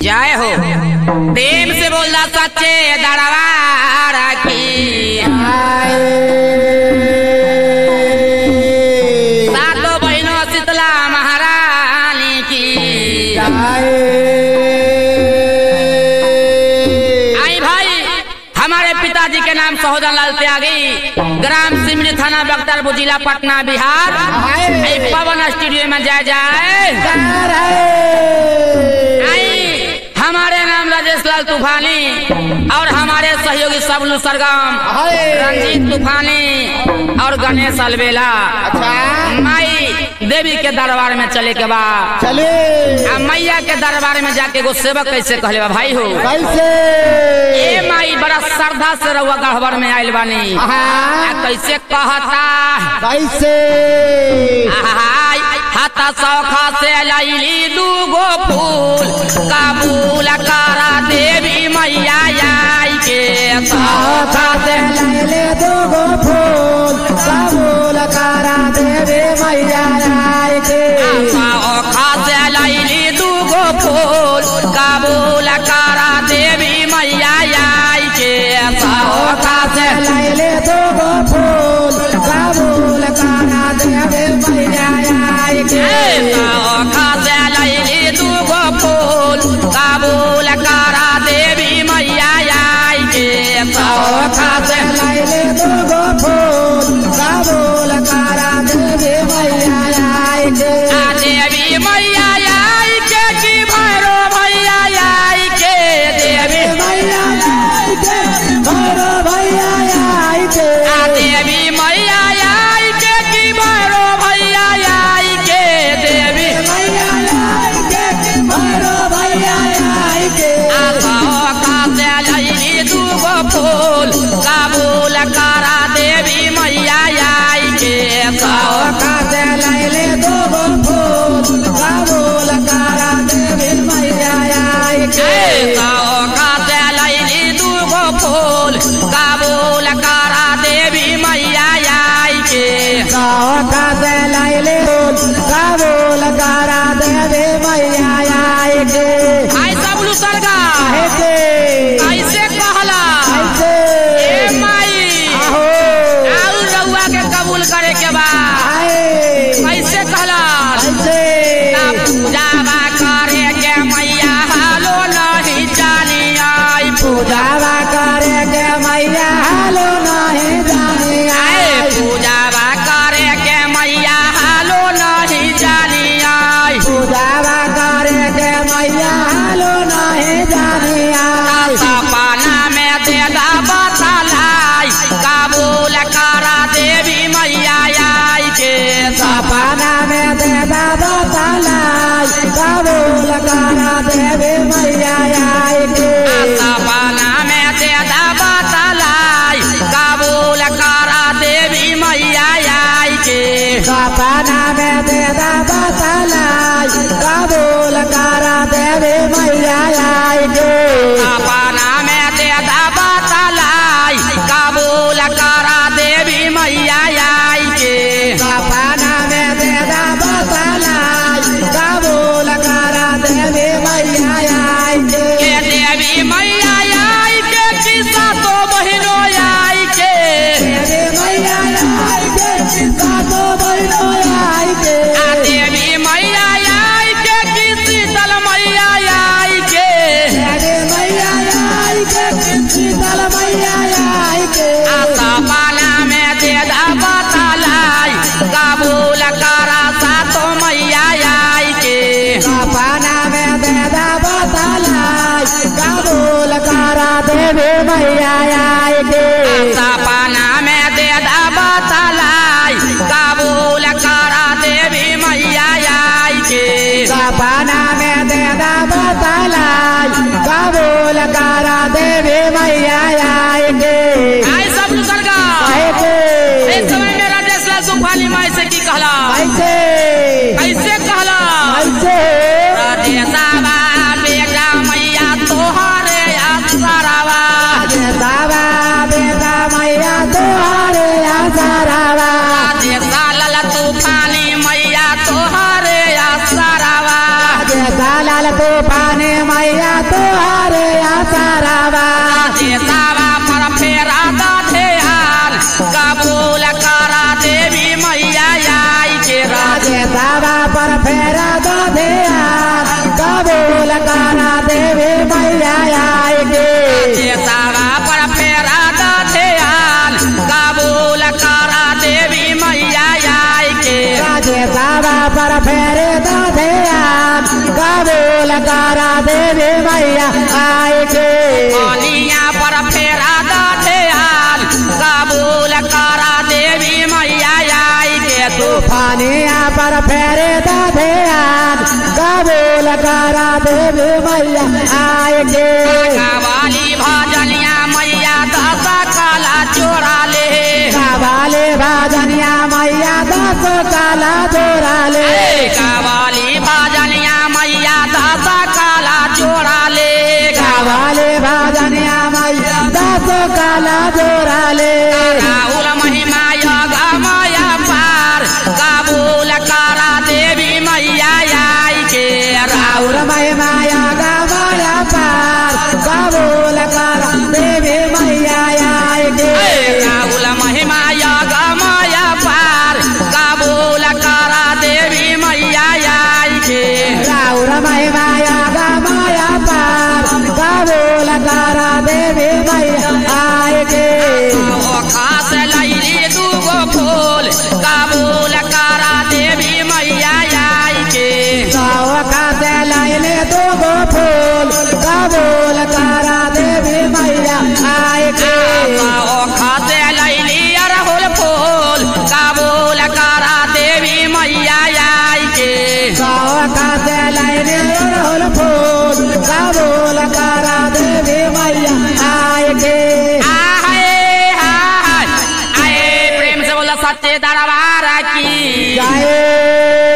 जय हो प्रेम से बोलना सच्चे दरबार की सातों बहनों शीतला महारानी की आई भाई हमारे पिताजी के नाम सहोदर लाल त्यागी ग्राम सिमरी थाना बख्तरपुर जिला पटना बिहार आई पवन स्टूडियो में जाए जाए आई हमारे नाम राजेश लाल तूफानी और हमारे सहयोगी सबलू सरगम रंजीत तूफानी और गणेश अलबेला माई देवी के दरबार में चले के बाद चले आ मैया के दरबार में जाके एगो सेवक कैसे कहले बा भाई हो कैसे ए माई बड़ा श्रद्धा से रउआ गढ़वर में आइल बानी आ कैसे कहता कैसे आहाय, हाथा सौखा से लैली दूगो फूल काबूल करा देवी मैया आई के सौखा से लैले दोगो फूल कबूल करा देवे मैया आए के सौखा से लैली दूगो फूल काबूल करा देवी मैया आई के सौखा से लैले दोगो फूल कबूल करा देवे मैया आए के सौखा से लैली दूगो फूल काबूल करा देवी मैया आई के सौखा से लैले दोगो फूल कबूल करा देवे मैया आए के आ देवी मैया आई के की भैरो मैया आई के देवी मैया आए के भैरो भैया आए के आ देवी मैया आई के की भैरो मैया आई के देवी मैया आए के भैरो भैया आए के आ सौखा से लैली दूगो फूल काबूल करा देवी मैया आई के सौखा से लैले दोगो फूल कबूल करा देवे मैया आए के सौखा से लैली दूगो फूल काबूल करा देवी मैया आई के सौखा से लैले फूल कबूल करा देवे मैया आए के आई सब लुसरगा आए के कैसे कहला कैसे ए माई आहो आउ रउआ के कबूल करे के बा आए कैसे कहला कैसे ना पूजावा करे के मैया हालो नहीं जानी आई पूजा पूजावा करे के मैया हालो नहीं जाने आए आए पूजावा करे के मैया हालो नहीं जानी आई पूजावा करे के मैया हालो नहीं जाने आए सपना में दे बतलाई कबूल करा देवी मैया आई के सपना सपना में दे बाबा तलाई कबूल करा देवे मैया आए के सपना में दे बतलाई कबूल करा देवी मैया आई के सपना में दे बाबा तलाई कबूल करा देवे मैया आए के सपना में दे बतलाई कबूल करा देवी मैया आई के सपना में दे बाबा तलाई कबूल करा देवे मैया आए के के देवी मैया आई के किस्सा तो बहिनो आई के देवे मैया आए के सातो बहिनो आए के आ देवी मैया आई के की शीतल मैया आई के देवे मैया आए के शीतल मैया आए के आ सपना में दे बतलाई कबूल करा सातो मैया आई के सपना में दे बतलाई कबूल करा देवे मैया आए के सपना में दे बतलाई कबूल करा देवी मैया आई के सपना में दे बतलाई कबूल करा देवे मैया आए के आई सब लुसरगा आए के इस समय में राजेश लाल तूफानी माई से की कहला कैसे कैसे कहला कैसे राजेशावा बेटा मैया तोहरे असरावा बाबा बेटा मैया तोहरे आसरावा राजेशा लाल तूफानी मैया तोहरे असरावा लाल तूफाने मैया देवी मैया आए के पानिया पर फेरा दा ध्यान कबूल करा देवी मैया आई के तू तूफानिया पर फेरे दा ध्यान कबूल करा देवी मैया आए के कवाली भजनिया मैया दस काला चोरा ले काबाले भाजनिया मैया दस काला जोरा ले ए, कवाली भजनिया मैया दस काला चोरा ले काबाले भाजनिया मैया दस काला जोरा ले राहुल महिमा योग माया पार कबूल करा देवी मैया आई के राहुल और मैं माया का माया पार कबूल कर देवी मैया आए के राहुल महिमा योग माया पार कबूल करा देवी मैया आई के राउर मैं माया का माया पार कबूल कर देवी मैया आए के ओ खास लैली दूगो फूल कबूल करा देवी मैया आई के सौखा से लाइले दो गो फूल कबूल कर देवी मैया आए के ओ खास लैली अरहुल फूल कबूल करा देवी मैया आई के सौखा से लाइले अड़हुल फूल कबूल कर देवी मैया आए के आहे, हाय, आए प्रेम से बोला सच्चे दरबार की जय